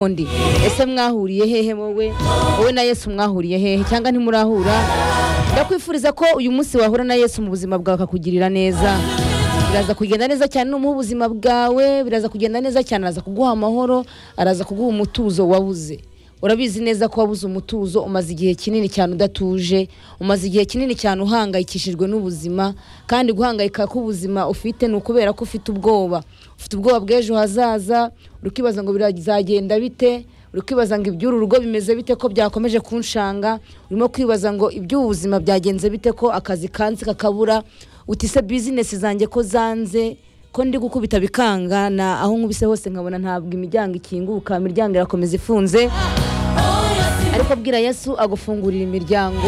undi ese mwahuriye hehe wowe wowe na yesu mwahuriye hehe cyangwa ntimurahura ndakwifuriza ko uyu munsi wahura na yesu mu buzima bwawe akakugirira neza biraza kugenda neza cyane numuha ubuzima bwawe biraza kugenda neza cyane araza kuguha amahoro araza kuguha umutuzo wabuze urabizi neza ko wabuze umutuzo umaze igihe kinini cyane udatuje umaze igihe kinini cyane uhangayikishijwe n'ubuzima kandi guhangayika k'ubuzima ufite ni ukubera ko ufite ubwoba ufite ubwoba bw'ejo hazaza uri kwibaza ngo bizagenda bite uri kwibaza ngo iby'uru rugo bimeze bite ko byakomeje kunshanga urimo kwibaza ngo iby'ubuzima byagenze bite ko akazi kansi kakabura utise bizinesi zanjye ko zanze ko ndi gukubita bikanga na aho nkubise hose nkabona ntabwo imiryango ikinguka imiryango irakomeza ifunze ariko bwira yesu agufungurira imiryango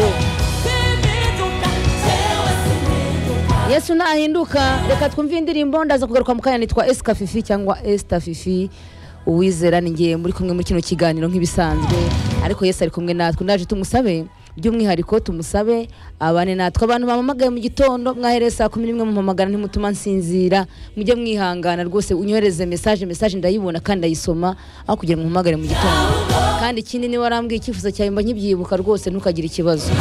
yesu nahinduka reka twumve indirimbo ndaza kugaruka mu kanya nitwa esika fifi cyangwa esita fifi uwizera ni ngewe muri kumwe muri kino kiganiro nk'ibisanzwe ariko yesu ari kumwe natwe ndaje tumusabe by'umwihariko tumusabe abane natwe abantu bamamagaye mu gitondo mwahereye saa kumi n'imwe mumpamagara ntimutuma nsinzira mujye mwihangana rwose unyohereze mesaje mesaje ndayibona kandi ndayisoma aho kugira ngo muhamagare mu gitondo kandi ikindi niba warambwiye icyifuzo cyawe mba nkibyibuka rwose ntukagire ikibazo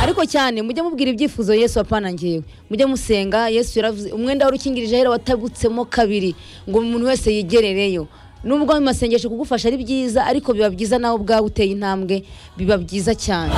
ariko cyane mujye mubwira ibyifuzo yesu apana ngewe mujye musenga yesu yaravuze umwenda w'urukingirije ahera watabutsemo kabiri ngo umuntu wese yigerereyo nubwo mu masengesho kugufasha ari byiza ariko biba byiza nawe ubwawe uteye intambwe biba byiza cyane